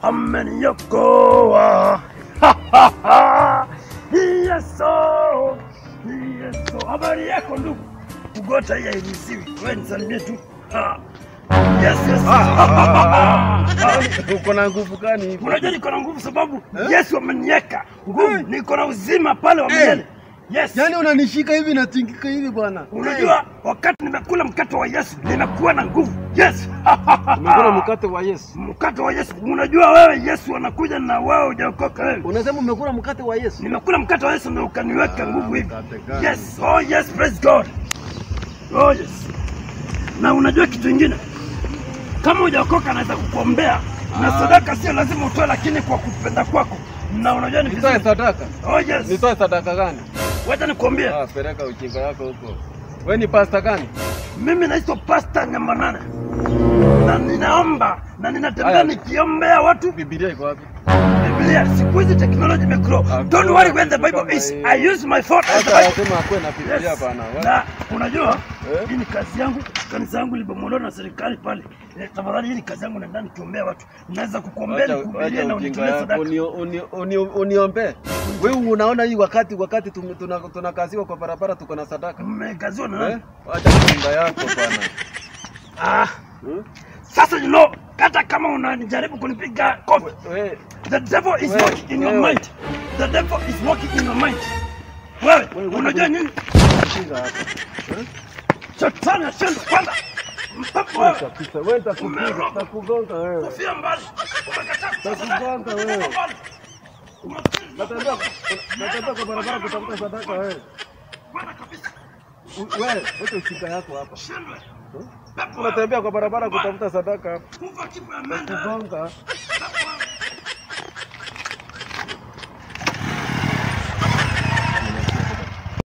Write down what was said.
ameniokoa. Yesu, Yesu. Habari yako ndugu? Kugota hii hairuhusiwi. Wewe nisalimie tu. Ah. Yes, yes. Uko na nguvu gani hivi? Unajua niko na nguvu sababu Yesu ameniweka nguvu, niko na uzima pale wa milele. Yes. Yaani unanishika hivi natingika hivi bwana. Unajua wakati nimekula mkate wa Yesu nimekuwa na nguvu. Yes. Umekula mkate wa Yesu. mkate wa Yesu. Unajua wewe Yesu anakuja na wewe hujaokoka wewe. Unasema umekula mkate wa Yesu? Nimekula mkate wa Yesu ndio ukaniweka nguvu hivi. mkate gani? Yes. Oh yes, praise God. Oh yes. Na unajua kitu kingine? Kama hujaokoka anaweza kukuombea na sadaka sio lazima utoe, lakini kwa kupenda kwako. Na unajua ni Nitoe vizuri. sadaka. Oh yes. Nitoe sadaka gani? Wacha nikwambie. Ah, peleka ujinga yako huko. Wewe ni pasta gani? Mimi naitwa Pastor Nyamanane. Na ninaomba na ninatembea Aya. nikiombea watu Biblia iko wapi? Biblia. Siku hizi technology imegrow. Hakuna Don't worry when the kitu Bible kama is. hiyo. I use my phone as the Hata Bible. anasema akuwe na Biblia Yes. bana. Na unajua Eh? hii ni kazi yangu, kanisa yangu libomolewa na serikali pale. Eh, Tafadhali hii ni kazi yangu, naenda nikiombea watu. Naweza kukuombea Acha nikuhubirie acha na ujinga unitolee yako. sadaka. Uni- uni- uni- Uniombee. Wewe unaona hii wakati wakati tum- tuna- tunakaziwa kwa barabara tuko na sadaka. Mmekaziwa na Eh? nani? Acha ujinga yako bana. Ah, Hmm? sasa you know, hata kama unajaribu kunipiga kofi, Wewe the devil is Wewe, working in your wewe. mind. The devil is working in your mind. Wewe, Wewe, unajua wewe. nini? ujinga hapa. Eh? Shetani ashindwe kwanza. Mpepo wewe. Kabisa, wewe nitakupiga, nitakugonga wewe. Kofia mbali. Umekataa kutoa sadaka. Nitakugonga wewe. Kofia mbali. Unafikiri Natembea natembea kwa barabara kutafuta sadaka wewe. Bwana kabisa. U- Wewe, weka ujinga yako hapa. Shindwe. Unatembea kwa barabara kutafuta sadaka hapa. Kufa kifo ya mende. Nitakugonga. Pepo